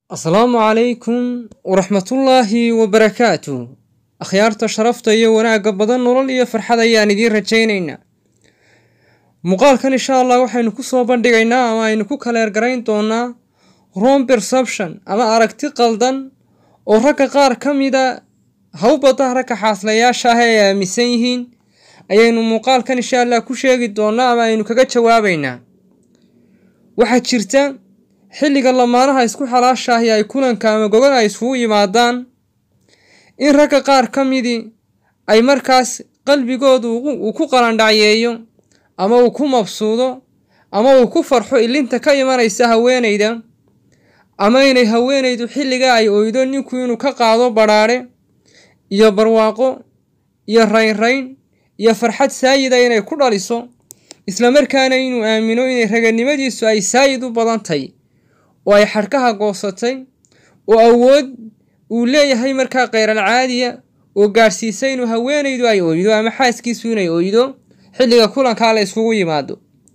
asalaamu calaykum waraxmatullaahi wabarakaatu akhyaarta sharafta iyo wanaagga badan nolol iyo farxad ayaan idiin rajaynaynaa muuqaalkan insha allah waxaynu ku soo bandhigaynaa ama aynu ku kaleergarayn doonaa rom perception ama aragti qaldan oo ragga qaar ka mida hawbadda ragga xaaslayaasha ah ay aaminsan yihiin ayaynu muuqaalkan insha allah ku sheegi doonaa ama aynu kaga jawaabaynaa waxaa jirta xilliga lamaanaha isku xalaashaahi ay kulanka ama gogan ay isugu yimaadaan in ragga qaar ka midii ay markaas qalbigoodu uu ku qalandhacyeeyo ama uu ku mabsuudo ama uu ku farxo ilinta ka imanaysa haweenayda ama inay haweenaydu xilliga ay oydo ninku inuu ka qaado badhaadhe iyo barwaaqo iyo raynrayn iyo farxad saayida inay ku dhaliso islamarkaana inuu aamino inay raganimadiisu ay saayid u badantay oo ay xadhkaha goosatay oo awood uu leeyahay markaa kheyral caadiya oo gaadhsiisa inuu haweenaydu ay oydo ama xaaskiisu inay oydo xilliga kulankaa la iskugu yimaado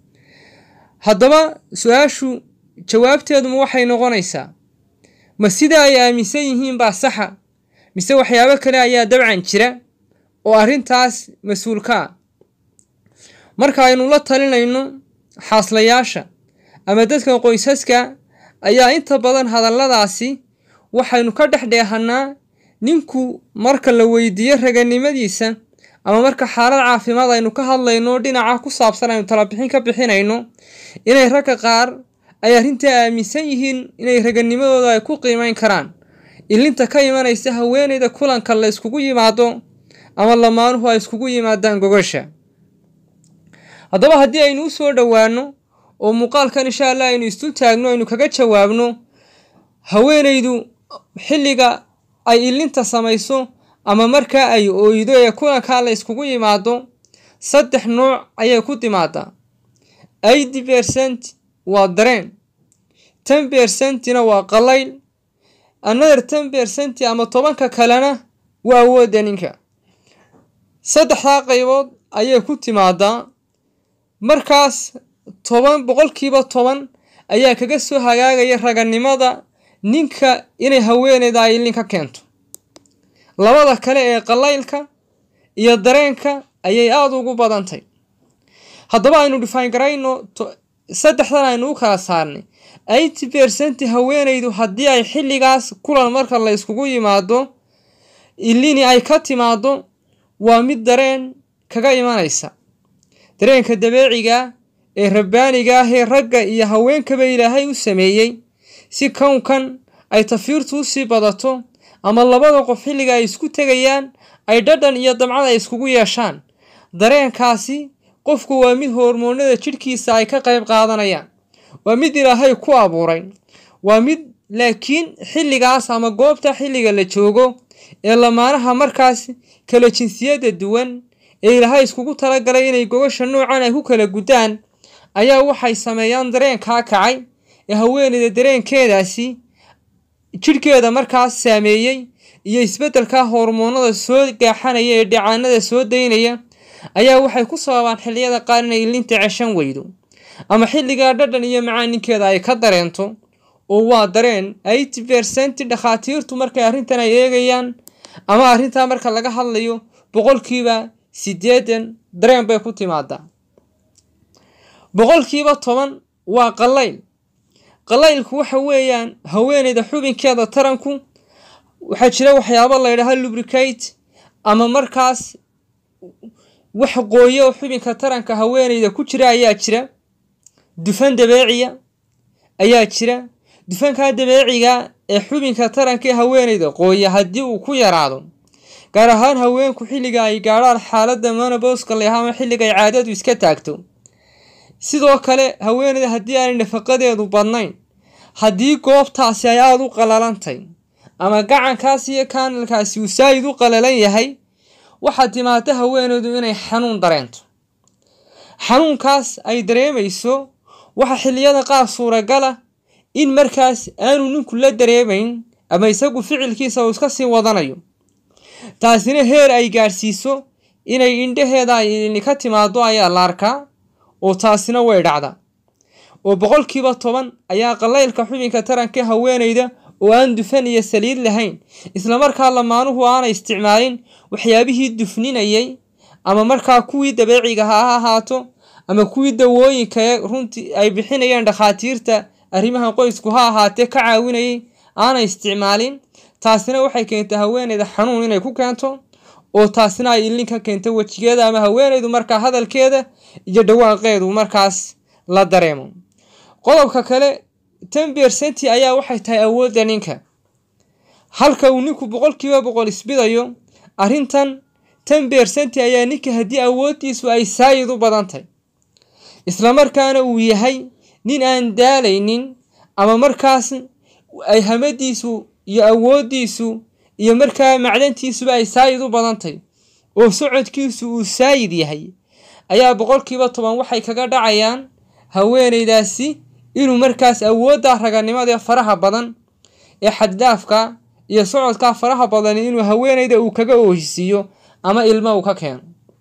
haddaba su-aashu jawaabteeduma waxay noqonaysaa ma sida ay aaminsan yihiin baa saxa mise waxyaabo kale ayaa dabcan jira oo arrintaas mas-uulka ah marka aynu la talinayno xaaslayaasha ama dadka qoysaska ayaa inta badan hadalladaasi waxaynu ka dhex dheehannaa ninku marka la weydiiyo raganimadiisa ama marka xaalad caafimaad aynu ka hadlayno dhinaca ku saabsan aynu talabixin ka bixinayno inay ragga qaar ay arrintaa aaminsan yihiin inay raganimadooda ay ku qiimeyn karaan ilinta ka imanaysa haweenayda kulanka la iskugu yimaado ama lamaanuhu ay iskugu yimaadaan gogasha haddaba haddii aynu u soo dhowaano oo muuqaalkan insha allah aynu isdul taagno aynu kaga jawaabno haweenaydu xilliga ay ilinta samayso ama markaa ay oydo ee kulankaa la iskugu yimaado saddex nooc ayay ku timaadaa eighty percent waa dareen ten percentina waa qalayl another ten percent ama tobanka kalena waa awoodda ninka saddexdaa qaybood ayay ku timaadaa markaas toban boqolkiiba toban ayaa kaga soo hagaagaya raganimada ninka inay haweeneyda ay ilin ka keento labada kale ee qalaylka iyo dareenka ayay aada ugu badantay haddaba aynu dhifaan garayno saddexdan aynu u kala saarnay eighty percent haweenaydu haddii ay xilligaas kulan marka la iskugu yimaado ilini ay ka timaado waa mid dareen kaga imanaysa dareenka dabeeciga ee rabbaaniga ah ee ragga iyo haweenkaba ilaahay u sameeyey si kownkan ay tafiirtu u sii badato ama labada qof xilliga ay isku tegayaan ay dhadhan iyo damcad ay iskugu yeeshaan dareenkaasi qofku waa mid hormoonada jidhkiisa ay ka qayb qaadanayaan waa mid ilaahay ku abuuray waa mid laakiin xilligaas ama goobta xilliga la joogo ee lamaanaha markaas kala jinsiyadda duwan ee ilaahay iskugu talagalay inay gogasha noocan ay ku kala guddaan ayaa waxay sameeyaan dareenkaa kacay ee haweeneyda dareenkeedaasi jidhkeeda markaas saameeyey iyo isbeddelka hormoonada soo gaaxanaya ee dhicaanada soo daynaya ayaa waxay ku sababaan xilliyada qaar inay ilinta ceshan weydo ama xilligaa dhadhan iyo macaaninkeeda ay ka dareento oo waa dareen eighty percent dhakhaatiirtu markay arrintan ay eegayaan ama arrintaa marka laga hadlayo boqolkiiba siddeetan dareen bay ku timaadaa boqolkiiba toban waa qalayl qalaylku waxa weeyaan haweeneyda xubinkeeda taranku waxaa jira waxyaabo la ydhaha lubricate ama markaas wax qooyo xubinka taranka haweeneyda ku jira ayaa jira dufan dabeeciya ayaa jira dufankaa dabeeciga ee xubinka taranka ee haweeneyda qooya haddii uu ku yaraado gaar ahaan haweenku xilliga ay gaadhaan xaaladda monoboska leha ama xilliga ay caadadu iska taagto sidoo kale haweeneyda haddii aanay nafaqadeedu badnayn haddii goobtaasi ay aada u qalalantay ama gacankaasi iyo kaanalkaasi uu saayid u qalalan yahay waxaa timaada haweeneydu inay xanuun dareento xanuunkaas ay dareemayso waxa xilliyada qaar suuragala in markaas aanu ninku la dareemayn ama isagu ficilkiisa uu iska sii wadanayo taasina heer ay gaadhsiiso inay indhaheeda ay ilini ka timaado ayaa la arkaa oo taasina way dhacdaa oo boqolkiiba toban ayaa qalaylka xubinka taranka haweenayda oo aan dufan iyo saliid lahayn islamarkaa lamaanuhu aanay isticmaalin waxyaabihii dufninayay ama markaa kuwii dabeeciga ha ahaato ama kuwii dawooyinka ee runtii ay bixinayeen dhakhaatiirta arrimaha qoysku ha ahaatee ka caawinayay aanay isticmaalin taasina waxay keentay haweeneyda xanuun inay ku keento oo taasina ay ilin ka keento wejigeeda ama haweeneydu markaa hadalkeeda iyo dhawaaqeedu markaas la dareemo qodobka kale ten bersenti ayaa waxay tahay awoodda ninka halka uu ninku boqolkiiba boqol isbidayo arrintan ten bersenti ayaa ninka haddii awooddiisu ay saayid u badan tahay islamarkaana uu yahay nin aan daalaynin ama markaas ay hamadiisu iyo awooddiisu iyo markaa macdantiisuba ay saayid u badan tahay oo socodkiisu uu saayid yahay ayaa boqolkiiba toban waxay kaga dhacayaan haweeneydaasi inuu markaas awoodda raganimada faraha badan ee xaddaafka iyo socodkaa faraha badan inuu haweeneyda uu kaga oohisiiyo ama ilmo uu ka keeno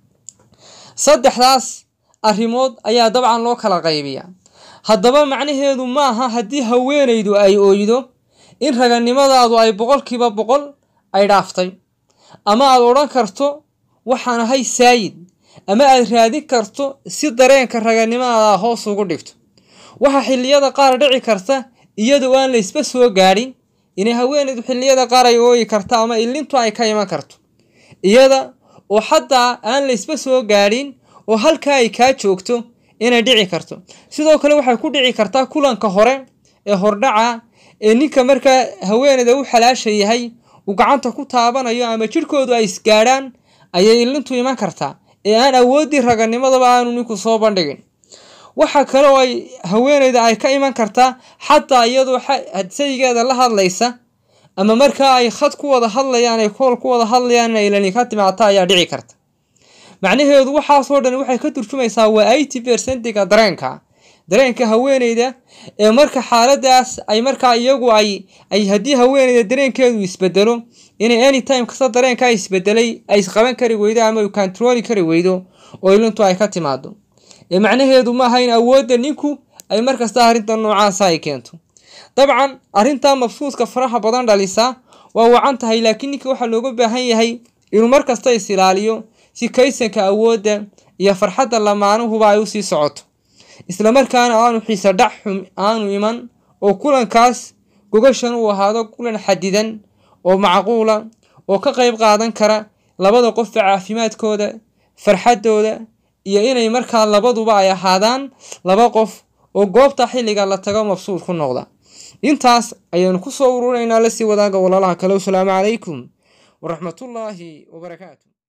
saddexdaas arrimood ayaa dabcan loo kala qaybiyaa haddaba macnaheedu ma aha haddii haweeneydu ay ooydo in raganimadaadu ay boqolkiiba boqol ay dhaaftay ama aad odhan karto waxaan ahay saayid ama aad raadin karto si dareenka raganimadaada hoos ugu dhigto waxaa xilliyada qaar dhici karta iyadoo aan laysba soo gaadhin inay haweeneydu xilliyada qaar ay ooyi karto ama ilintu ay ka iman karto iyada oo xataa aan laysba soo gaadhin oo halkaa ay kaa joogto inay dhici karto sidoo kale waxay ku dhici kartaa kulanka hore ee hordhaca ee ninka markaa haweeneyda u xalaasha yahay uu gacanta ku taabanayo ama jidhkoodu ay isgaadhaan ayay ilintu iman kartaa ee aan awooddii raganimadaba aanu ninku soo bandhigin waxa kale oo ay haweeneyda ay ka iman kartaa xataa iyadoo hadsayigeeda la hadlaysa ama markaa ay khad ku wada hadlayaan ay kool ku wada hadlayaan inay ilani ka timaata ayaa dhici karta macnaheedu waxaasoo dhan waxay ka turjumaysaa waa eighty bersentiga dareenka dareenka haweeneyda ee marka xaaladaas ay markaa iyagu ay ay haddii haweeneyda dareenkeedu isbedelo inay anytime kasta dareenkaa isbedelay ay isqaban kari weydo ama u controli kari weydo oo ilintu ay ka timaado ee macnaheedu maaha in awoodda ninku ay markasta arrinta noocaasa ay keento dabcan arrintaa mabsuudka faraha badan dhalisa waa wacan tahay laakiin ninka waxaa looga baahan yahay inuu markasta is ilaaliyo si kaysanka awoodda iyo farxadda lamaanuhuba ay usii socoto islamarkaana aanu xiise dhac xum aanu iman oo kulankaas gogashan uu ahaado kulan xadidan oo macquula oo ka qayb qaadan kara labada qofba caafimaadkooda farxaddooda iyo inay markaa labaduba ay ahaadaan laba qof oo goobta xilliga la tago mabsuud ku noqda intaas ayaanu kusoo ururinaynaa lasii wadaaga walaalaha kale wasalaamu calaykum waraxmatullaahi wabarakaatu